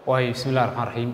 waayo bismi illahi raxmaan raxiim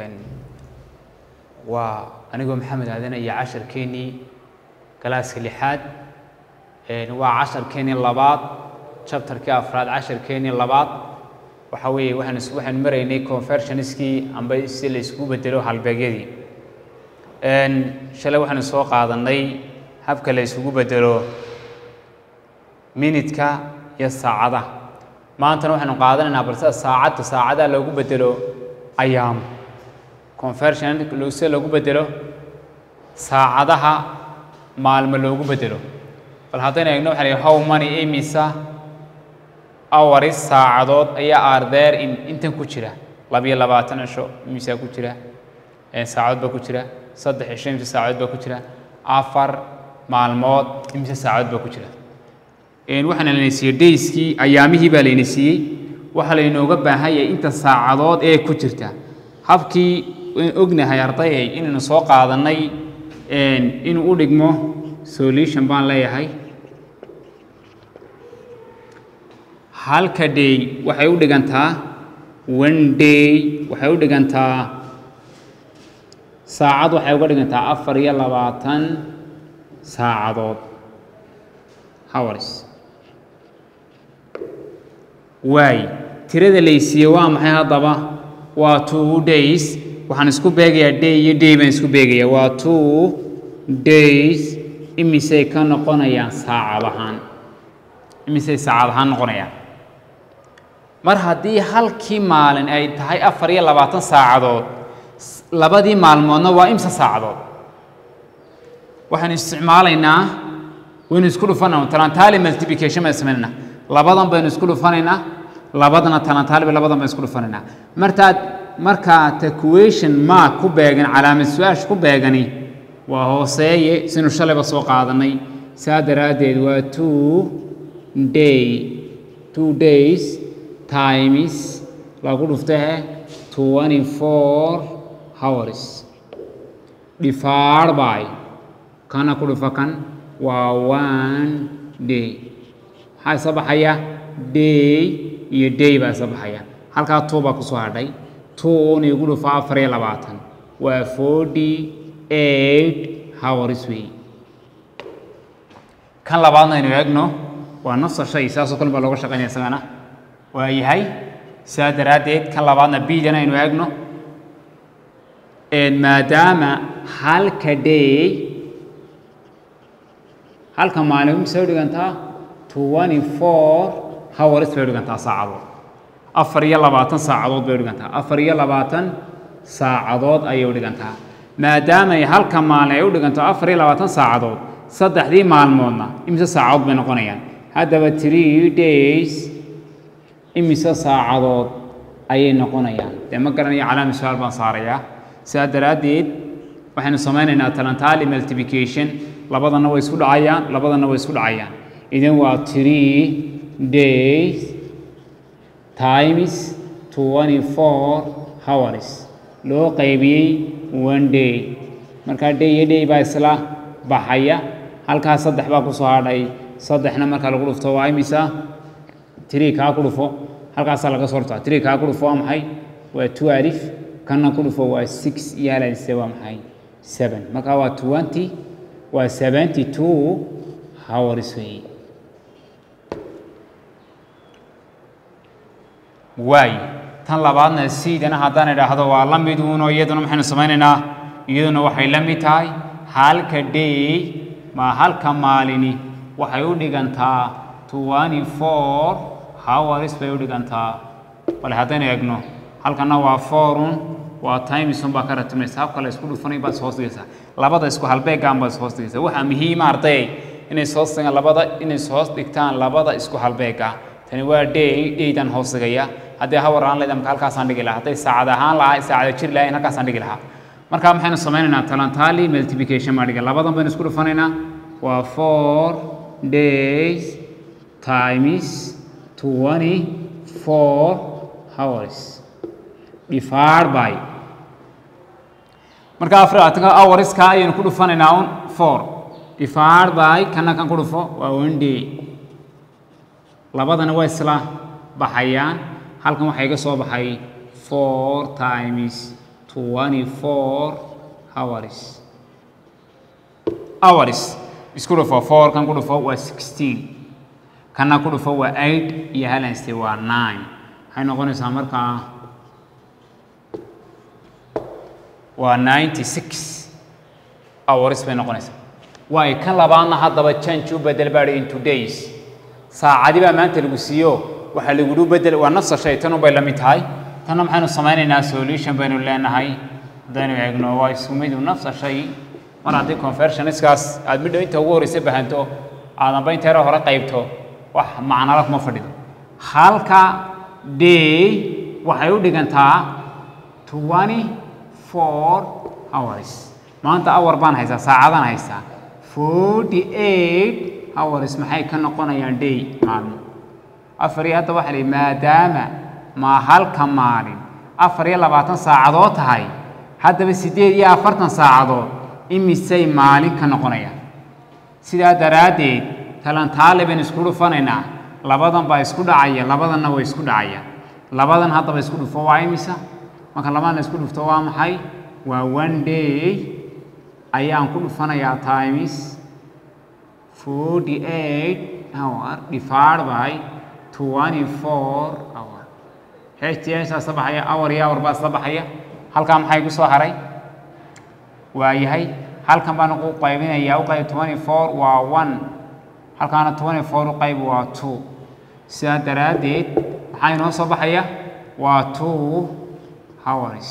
waa anigoo maxamed aadan iyo casharkeennii galaaska lixaad waa casharkeennii labaad chapterkii afraad casharkeennii labaad waxa weeye waxaan is waxaan maraynay conversionskii amba si la isku bedelo halbeegyadii shalay waxaanu soo qaadanay habka la isugu bedelo minidka iyo saacadaha maantana waxaanu qaadanaynaa balse saacadda saacadaha loogu bedelo ayaam conversion sida loogu bedelo saacadaha maalmo loogu bedelo bal haddaynu eegno waxaa la how money imisa hours saacadood ayaa ardeer in intan ku jira labiyo labaatan cisho imisaa ku jira saacadood baa ku jira saddex cisho imise saacadood baa ku jira afar maalmood imise saacadood baa ku jira waxaana layna siiyey dayskii ayaamihii baa layna siiyey waxaa laynooga baahan yahay inta saacadood ee ku jirta habkii ognahay ardayay inaynu soo qaadannay inuu u dhigmo solution baan leeyahay halka day waxay u dhigantaa one day waxay u dhigantaa saacad waxay uga dhigantaa afar iyo labaatan saacadood hours waay tirada laysiiye waa maxay haddaba waa two days waxaan isku beegayaa day iyo day baan isku beegayaa waa two days imisay ka noqonayaan saacad ahaan imisay saacad ahaan noqonayaan mar haddii halkii maalin ay tahay afar iyo labaatan saacadood labadii maalmoodna waa imse saacadood waxaan isticmaalaynaa waynu isku dhufanayna talantaali multiplication baan samaynayna labadan baynu isku dhufanaynaa labadana talantaali labadan baan isku dhufanaynaa martaad markaa taquation mark ku beegan calaamad su-aasha ku beegani waa hooseeye sinu shalayba soo qaadanay saa daraaddeed waa two day two days times lagu dhuftahe twenty four hours divided by kana ku dhufa kan waa one day maxaa isa baxaya day iyo day baa isa baxaya halkaa two baa kusoo hadhay two un igu dhufa afar iyo labaatan waa forty eight hours wey kan labaadna aynu eegno waa nafsa shay saasoo kale baa looga shaqaynaya isagana waa yahay saa daraaddeed kan labaadna bidan aynu eegno maadaama halka day halka maalin mise u dhigantaa twenty four hours bay u dhigantaa saacadood afar iyo labaatan saacadood bay u dhigantaa afar iyo labaatan saacadood ayay u dhigantaa maadaamay halka maalin ay u dhiganto afar iyo labaatan saacadood saddexdii maalmoodna imise saacadood bay noqonayaan haddaba three days imise saacadood ayay noqonayaan dee ma garanayo calaami su-aal baan saarayaa sidaa daraaddeed waxaynu samaynaynaa talantaali multiplication labadana way isku dhacayaan labadana way isku dhacayaan idan waa three days times twenty four hours loo qaybiyey one day markaa day iyo day baa isla baxaya halkaa saddex baa kusoo hadhay saddexna markaa lagu dhufto waa imisa three kaa ku dhufo halkaasaa laga soo hortaa three kaa ku dhufo waa maxay waa two alif kanna ku dhufo waa six iyo halalise waa maxay seven markaa waa twenty waa seventy two hours wey waay tan labaadna siidana haddaan idhaahdo waa la mid uunoo iyaduna maxaynu samaynaynaa iyaduna waxay la mid tahay halka day ma halka maalini waxay u dhigantaa twenty four hours bay u dhigantaa bale haddaynu eegno halkana waa fourun waa timesun baa ka ratimaysa habka la isku dhufanay baad ishoos dhigaysaa labada isku halbeegaan baad ishoos dhigaysaa waxaa muhiima arday inay ishoos dhigaan labada inay ishoos dhigtaan labada isku halbeega tani waa day daydan hoos dhigaya haddii hawar aan leedahay marka halkaasaan dhigi lahaa hadday saacad ahaan lahaa saacada jir lahayn halkaasaan dhigi lahaa marka maxaynu samaynaynaa talantaali multiplication baa dhiga labadan baynu isku dhufanaynaa waa four days times twenty four hours divided by marka afar labaatanka hourska ayaynu ku dhufanaynaa un four divided by kana kan ku dhufo waa one day labadana waa isla baxayaan halkan waxaa iga soo baxay four times twenty four hours hours isku dhufo four kan ku dhufo waa sixteen kanna ku dhufo waa eight iyo halanste waa nine waxay noqonaysaa markaa waa ninety six hours bay noqonaysaa waay kan labaadna haddaba change u bedel baa in two days saacadi baa maanta lagu siiyo waxaa lagugu bedel waa nafsa shay tan unbay la mid tahay tanna maxaynu samaynaynaa solution baynu leenahay haddaynu eegno waa isku midu nafsa shay mar haddii conversionskaas aad midhow inta ugu horreysa bahanto aadanba inteera hore qaybto wax macnala kuma fadhido halka day waxay u dhigantaa twenty four hours maanta awar baan haystaa saacadaan haystaa forty eight hours maxay ka noqonayaan day maalmo afar iyo hadda waxaa lihi maadaama maa halka maalin afar iyo labaatan saacadood tahay haddaba siddeed iyo afartan saacadood imisay maalin ka noqonayaan sidaa daraaddeed talantaale baynu isku dhufanaynaa labadan baa isku dhacaya labadanna way isku dhacayaan labadan haddaba isku dhufo waa imisa marka labadan la isku dhufto waa maxay waa one day ayaan ku dhufanayaa times forty eight hour divided by twenty four hour hts isla baxaya hour iyo hour baa isla baxaya halkaa maxaa igu soo haray waa yahay halkan baan u qaybinayaa u qayb twenty four waa one halkaana twenty four u qayb waa two sidaa daraaddeed maxaa inoo soo baxaya waa two hours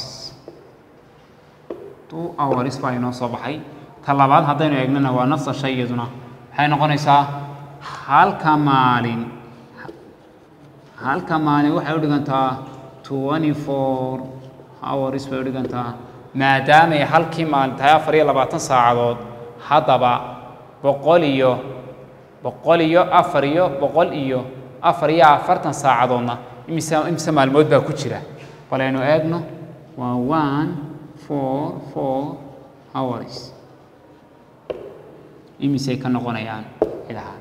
two hours baa inoo soo baxay ta labaad haddaynu eegnana waa nafsa shay iyaduna waxay noqonaysaa halka maalin halka maalin waxay u dhigantaa twenty four hours bay u dhigantaa maadaamay halkii maalin tahay afar iyo labaatan saacadood haddaba boqol iyo boqol iyo afar iyo boqol iyo afar iyo afartan saacadoodna imise imise maalmood baa ku jira bal aynu eegno waa one four four hours imisay ka noqonayaan idaha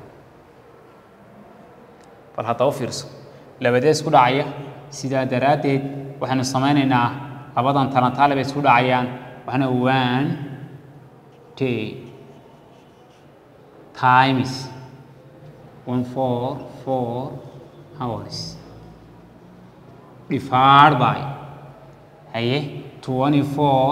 bal hadda u fiirso labadee isku dhacaya sidaa daraaddeed waxaynu samaynaynaa labadan talantaale bay isku dhacayaan waxna one day times one four four hours divided by haye twenty four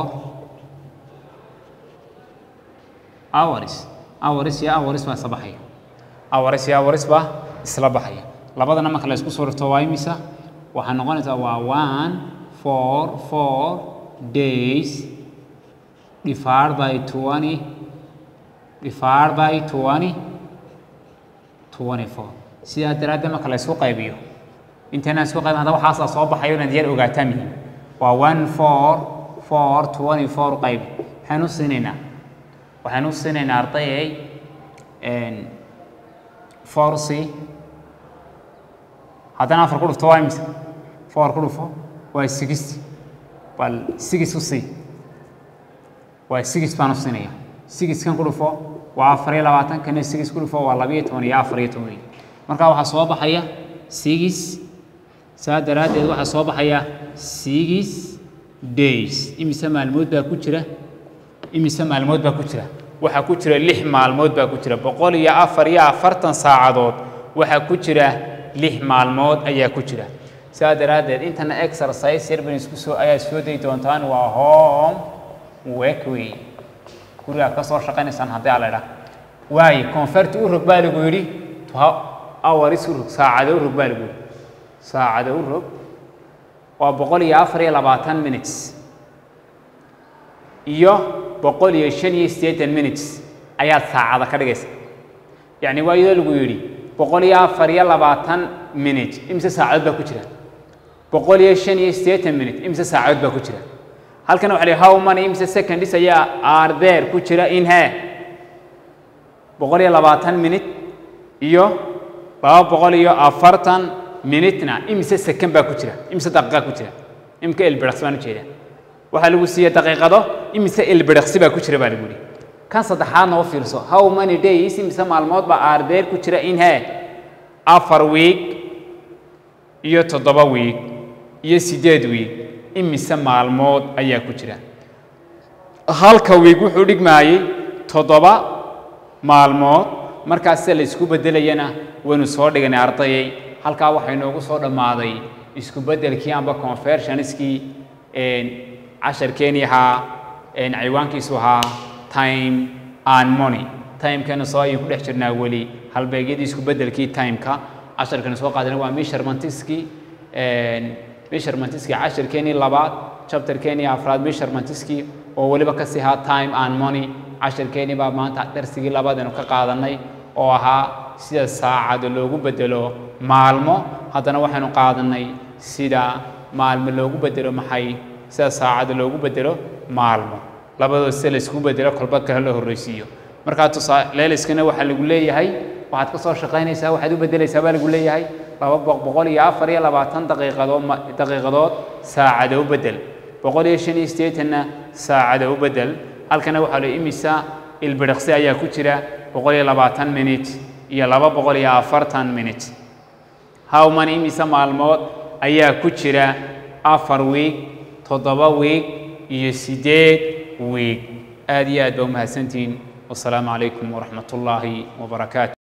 hours hours iyo hours baa isla baxaya hours iyo hours baa isla baxaya labadana marka la isku soo rifto waa imisa waxay noqonaysaa waa one four four days divided by twenty divided by twenty twenty four sidaa daraaddeed marka la isku qaybiyo intayna isku qaybin hadda waxaasaa soo baxayo inaad yar ogaataa muhiim waa one four four twenty four qayb maxaynu siinaynaa waxaynu siinaynaa ardayay four c haddana afar ku dhufto waa imisa four ku dhufo waa sixty bal six u sii waa six baan u siinaya sixkan ku dhufo waa afar iyo labaatan kana six ku dhufo waa labiyo toban iyo afar iyo toban markaa waxaa soo baxaya six saa daraaddeed waxaa soo baxaya six days imise maalmood baa ku jira imise maalmood baa ku jira waxaa ku jira lix maalmood baa ku jira boqol iyo afar iyo afartan saacadood waxaa ku jira lix maalmood ayaa ku jira saa daraaddeed intana exercise yar ban isku soo ayaa soo dayi doontaan waa home work wey gurigaad ka soo shaqaynaysaan haddii ala idhaa waayo convert u rog baa lagu yidhi hours u rog saacado u rog baa lagu yidhi saacado u rog waa boqol iyo afar iyo labaatan minutes iyo boqol iyo shan iyo siddeetan minutes ayaad saacada ka dhigaysa yacni waa iyadoo lagu yidhi boqol iyo afar iyo labaatan minute imise saacadood baa ku jira boqol iyo shan iyo siddeetan minute imise saacadood baa ku jira halkan waxa la how many imise seconds ayaa are there ku jira in he boqol iyo labaatan minute iyo laba boqol iyo afartan minutena imise second baa ku jira imise daqiiqa ku jira imika ilbiriqsi baan ujeedaa waxaa lagu siiyey daqiiqado imise ilbiriqsi baa ku jira baa lagu yihi kan saddexaadna u fiirso how many days imise maalmood baa are there ku jira in he afar week iyo toddoba week iyo siddeed week imise maalmood ayaa ku jira halka wiig wuxuu dhigmaayey toddoba maalmood markaas se la isku beddelayana waynu soo dhiganay ardayay halkaa waxaa inoogu soo dhammaaday isku beddelkii amba conversionskii casharkeenii ahaa ciwaankiisu ahaa time and money timekana soo ayaan ku dhex jirnaa weli halbeegyadii isku beddelkii timeka casharkana soo qaadana waa measurementskii measurementskii casharkeenii labaad chapterkeenii afraad measurementskii oo weliba ka sii ahaa time and money casharkeenii baa maanta darsigii labaadaynu ka qaadanay oo ahaa sida saacada loogu bedelo maalmo haddana waxaynu qaadanay sida maalmo loogu bedelo maxay sida saacada loogu bedelo maalmo labadood sida laysku bedelo kolba kale la horreysiiyo markaa tusaa leeliskana waxaa lagu leeyahay waxaad ka soo shaqaynaysaa waxaad u beddelaysaa baa lagu leeyahay laba boqol iyo afar iyo labaatan daqiiqadood daqiiqadood saacada u beddel boqol iyo shan iyo siddeetanna saacada u beddel halkana waxaa la imisa ilbiriqsi ayaa ku jira boqol iyo labaatan minute iyo laba boqol iyo afartan minute howman imisa maalmood ayaa ku jira afar wiig toddoba wiig iyo siddeed wiig aad iyo aad baa umahadsantihiin wasalaamu calaykum waraxmat ullaahi wabarakaatu